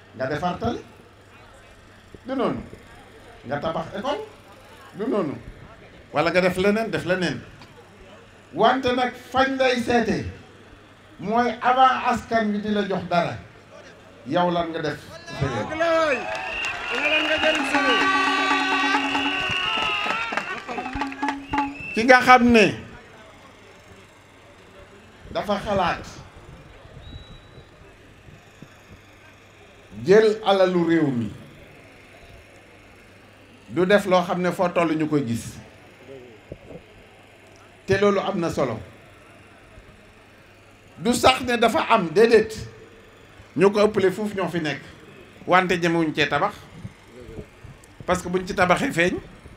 nga defar tali du noonu nga tabax école du noonu wala nga def leneen def leneen wante nag fañ lay seete mooy avant askan wi di la jox dara yow lan nga def ci sa réew ki nga xam ne dafa xalaat jël alalu réew mi du def loo xam ne foo toll ñu koy gis te loolu am na solo du sax ne dafa am déedéet ñu ko ëppale foofu ñoo fi nekk wante jëmewuñ cee tabax parce que buñ ci tabaxee feeñ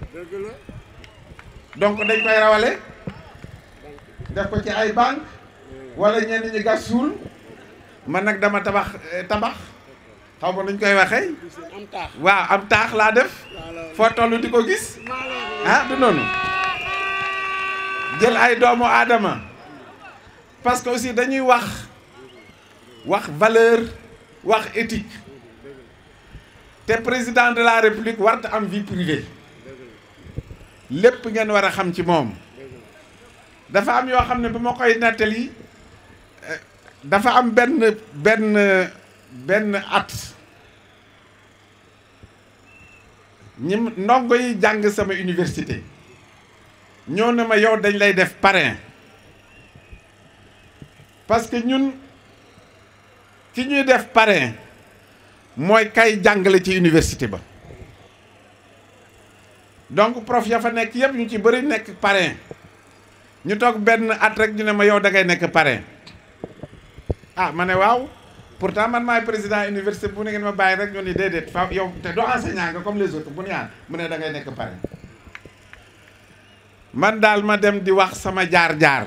donc dañ koy rawale def ko ci ay banque wala ñenn ñi gas suul man nag dama tabax tabax xaw ma nuñ koy waxee waaw am taax laa def foo toll di ko gis ah du noonu jël ay doomu aadama parce que aussi dañuy wax wax valeur wax éthique te président de la république warta am vie privée lépp ngeen war a xam ci moom dafa am yoo xam ne bu ma koy nettali dafa am benn benn benn at ñi ndongo yi jàng sama université ñoo ne ma yow dañ lay def parrain parce que ñun ki ñuy def parrain mooy kay jàngale ci université ba donc prof ya fa nekk yëpp ñu ci bëri nekk parrain ñu toog benn at rek ñu ne ma yow da ngay nekk parrain ah ma ne waaw pourtant man maay président université bu ne ngeen ma bàyyi rek ñu ni déedéet fa yow te doo enseignant nga comme les autres bu nu yaan mu ne da ngay nekk parrain man daal ma dem di wax sama jaar-jaar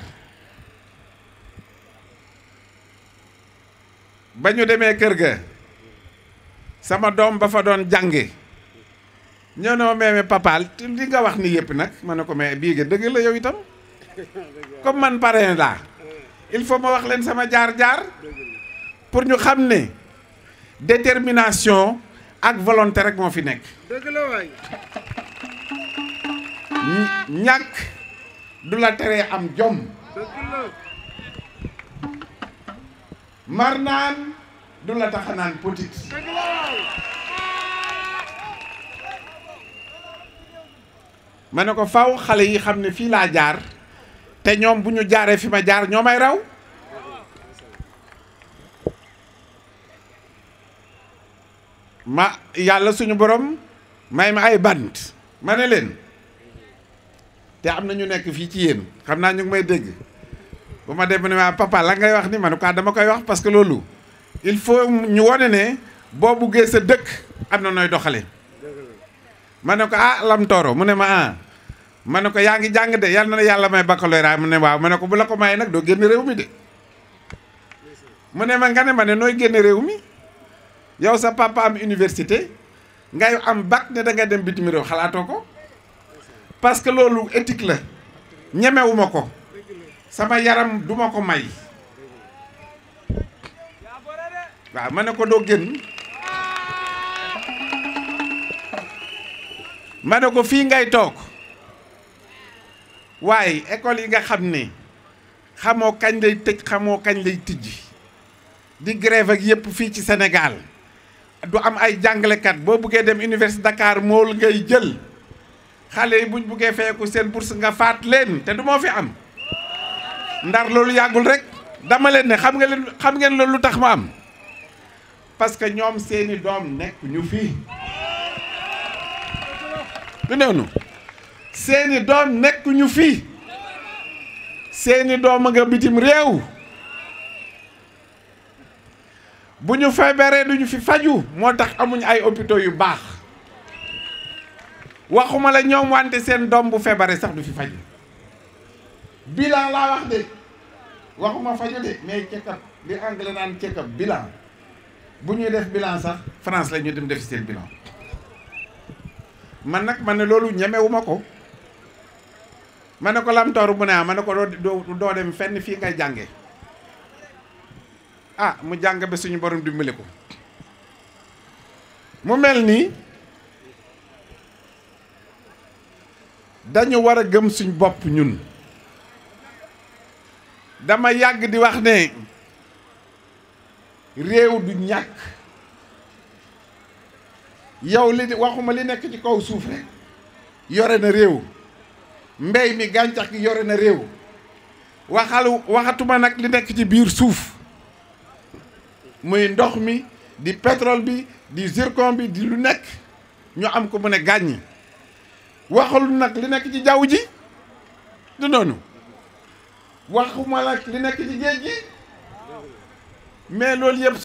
ba ñu demee kër ga sama doom ba fa doon jànge ñoo ne ma meeme papaal li nga wax ni yëpp nag ma ne ko mais bii nga dëgg la yow itam comme man parrain laa il faut ma wax leen sama jaar-jaar pour ñu xam ne détermination ak volonté rek moo fi nekk dëgg la waay ñàkk du la teree am jom dëgg la mar naan du la tax a naan petit dëgg la waay ma ne ko faw xale yi xam ne fii laa jaar te ñoom bu ñu jaaree fi ma jaar ñoo may raw ma yàlla suñu borom may ma ay bant ma ne leen te am na ñu nekk fii ci yéen xam naa ñu ngi may dégg bu ma dem ne ma papa la ngay wax ni ma ne ko dama koy wax parce que loolu il faut ñu wone ne boo buggee sa dëkk am na nooy doxale ma ne ko ah lam tooro mu ne ma ah ma ne ko yaa ngi jàng de yal na yàlla may baccalauréat mu ne waaw ma ne ko bu la ko mayee nag doo génn réew mi de mu ne ma nga ne ma ne nooy génn réew mi yow sa papa am université ngay am bac ne da nga dem bitim réew xalaatoo ko parce que loolu éthique la ñemewuma ko sama yaram duma ko may waaw ma ne ko doo génn ma ne ko fii ngay toog waaye école yi nga xam ne xamoo kañ lay tëj xamoo kañ lay tijji di grève ak yépp fii ci Sénégal du am ay jàngalekat boo buggee dem université Dakar mool ngay jël xale yi buñ buggee feeku seen bourse nga faat leen te du moo fi am ndar loolu yàggul rek dama leen ne xam nga leen xam ngeen loolu lu tax ma am parce que ñoom seeni doom nekk ñu fii du noonu seeni doom nekk ñu fii seeni doom a nga bitim réew bu ñu feebaree duñu fi faju moo tax amuñ ay hôpitaux yu baax waxuma la ñoom wante seen doom bu feebaree sax du fi faju bilan laa wax de waxuma faju de mais check-up li anglais naan check-up bilan bu ñuy def bilan sax France la ñu dem def seen bilan man nag man ne loolu ñemewuma ko ma ne ko lamtoor mu ne ah ma ne ko doo doo dem fenn fii ngay jànge ah mu jàng ba suñu borom dimbali ko mu mel ni dañu war a gëm suñ bopp ñun dama yàgg di wax ne réew du ñàkk yow li waxuma li nekk ci kaw suuf rek yore na réew mbey mi gàncax gi yore na réew waxal waxatuma nag li nekk ci biir suuf muy ndox mi di pétrole bi di zircon bi di lu nekk ñu am ko mu ne gàññi waxul nag li nekk ci jaww ji du noonu waxuma nag li nekk ci géej gi mais loolu yëpp